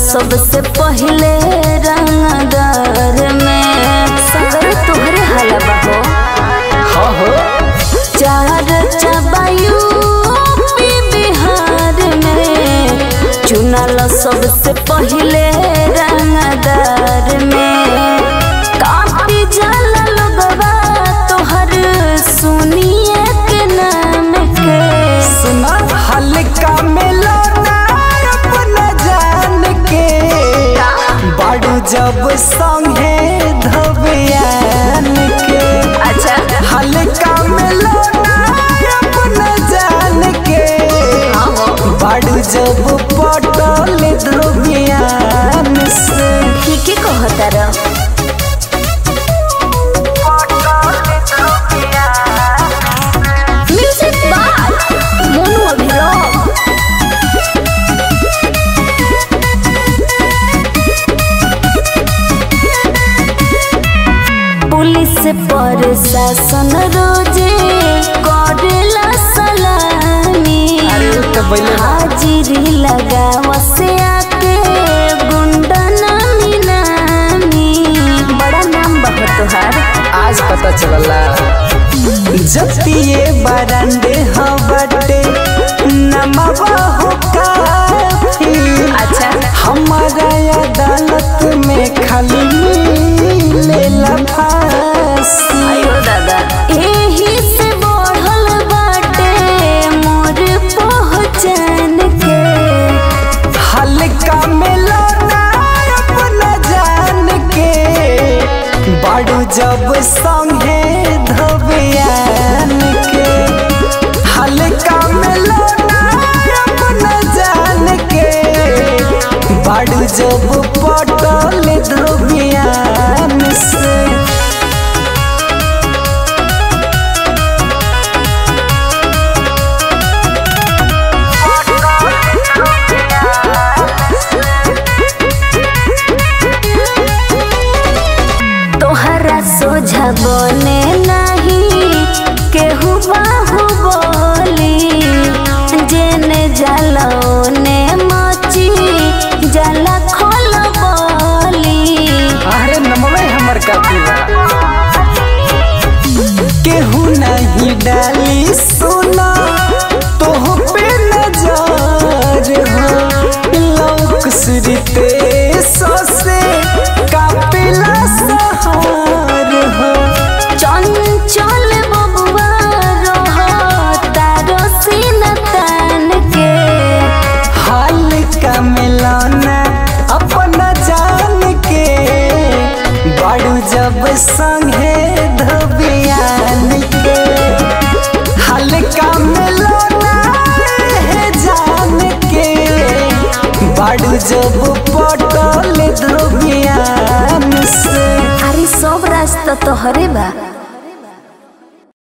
सबसे पहले रंगदार में सगर तोहरे हलवा हो हाँ हो चार चबायू बिहार में चुनल सबसे पहले रंगदार में काफी जाला लोगवा तोहर सुनिए के नाम के सुना हल्का मिलाना अपना जान के बाड़ू जब संगे धबियान के अच्छा हल्का मिलाना अपना जान के बाड़ू जब पटल धबियान से ठीक ही कहता रह music by Monu Abhiram police प्रशासन रोजे करेला सलामी अरे तो पहले हाजिरी लगावा से आके गुंडा नामी नामी बड़ा नाम बह तोहार आज पता चलला जतिए बरंडे हवटे नमवा हो काफी अच्छा हमारा अदालत में खाली मिलेला फांसी आयो दादा एही से बढ़ल बाटे मोर पहचान के हल्का मिलाना अपना जान के बाड़ू जब संगे धबियान के हल्का मिलाना अपना जान के बाड़ू जब पटल धबियान से तोहरा सोझा बने नहीं केहू बाहु बोली जेने जाला ओने मची जाला खोल बोली अरे नमवे हमर काफिला केहू नहीं डाली सुना तोह पे नजर हो लौक सुरते ससे कापिला सहार हो चंचल बबुआ रह तारो सीन तान के हाल का मिलाना अपना जान के बाड़ू जब संगे धबियान के हल्का मिलाना है जान के बाड़ू जब पटल धबियान से अरे सब रास्ता तोहरे बा